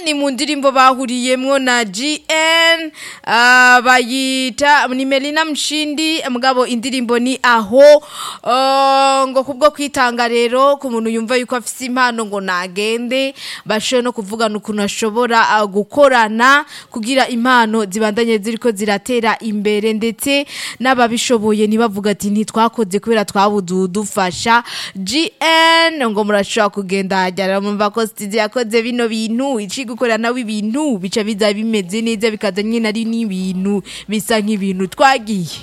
ni mu ndirimbo bahuriyemo na GN ah, bayita ni Melina Mshindi mugabo indirimbo ni aho ah, ngo kubwo kwitanga rero ku muntu yumva yuko afite impano ngo nagende bashobora no kuvugana ukuntu ashobora ah, gukorana kugira impano zibandanye ziriko ziratera imbere ndetse n'ababishoboye ntibavuga ati ntitwakoze kubera twabududufasha GN ngo murashobora kugenda hajyana mumva ko studio yakoze bino bintu ici gukora nawe ibintu bica biza bimeze neza bikaza nyine ari n'ibintu bisa nk'ibintu twagiye